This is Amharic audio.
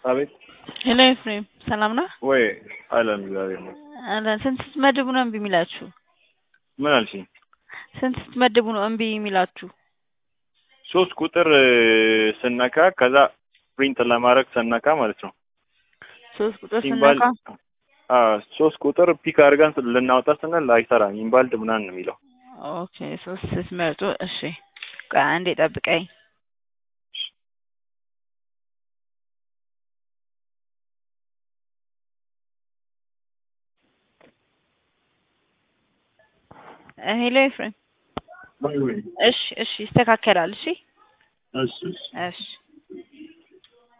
አቤት ሄሎ ኤፍሬም ሰላም ነው? ወይ አለን እግዚአብሔር ይመስገን። አለን። ስንት ስትመድቡ ነው እምቢ የሚላችሁ? ምን አልሽኝ? ስንት ስትመድቡ ነው እምቢ የሚላችሁ? ሶስት ቁጥር ስነካ ከዛ ፕሪንት ለማድረግ ስነካ ማለት ነው ሶስት ቁጥር ኢምባል ስነካ አዎ ሶስት ቁጥር ፒክ አድርገን ልናወጣ ስንል አይሰራም። ኢምባልድ ምናምን ነው የሚለው። ኦኬ ሶስት ስትመርጡ እሺ፣ ቆይ አንዴ ጠብቀኝ። ሄሎ ኤፍሬም ወይ ወይ እሺ፣ እሺ ይስተካከላል። እሺ፣ እሺ እሺ እሺ